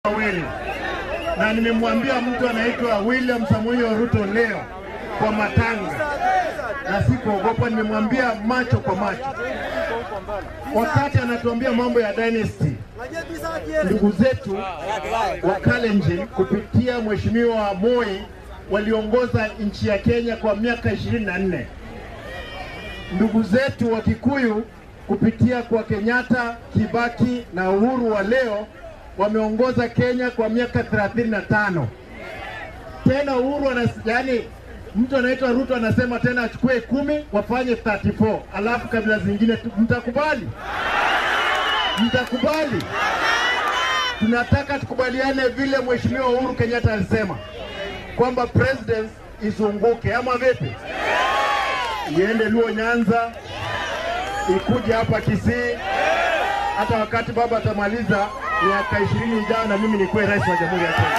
wawili na nimemwambia mtu anaitwa William Samoei Ruto leo kwa matanga, na sikuogopa. Nimemwambia macho kwa macho, wakati anatuambia mambo ya dynasty. Ndugu zetu wa Kalenjin kupitia Mheshimiwa Moi waliongoza nchi ya Kenya kwa miaka ishirini na nne. Ndugu zetu wa Kikuyu kupitia kwa Kenyatta, Kibaki na Uhuru wa leo wameongoza Kenya kwa miaka 35. Tena Uhuru anas, yani mtu anaitwa Ruto anasema tena achukue kumi wafanye 34, alafu kabila zingine tu- mtakubali? Mtakubali? Tunataka tukubaliane vile Mheshimiwa Uhuru Kenyatta alisema kwamba president izunguke, ama vipi? Iende Luo Nyanza, ikuje hapa Kisii, hata wakati baba atamaliza miaka ishirini ijayo na mimi nikuwe rais wa jamhuri ya Kenya,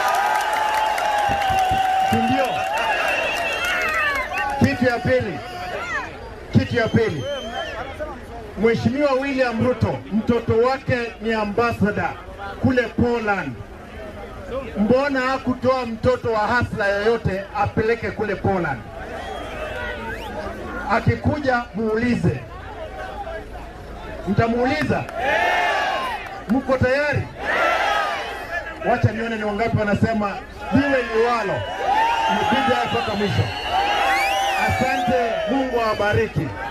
si ndio? Kitu ya pili, kitu ya pili, Mheshimiwa William Ruto mtoto wake ni ambassador kule Poland. Mbona hakutoa mtoto wa hasla yoyote apeleke kule Poland? Akikuja muulize, mtamuuliza Mko tayari? Wacha nione ni wangapi wanasema liwe liwalo, nipige mpaka mwisho. Asante, Mungu awabariki.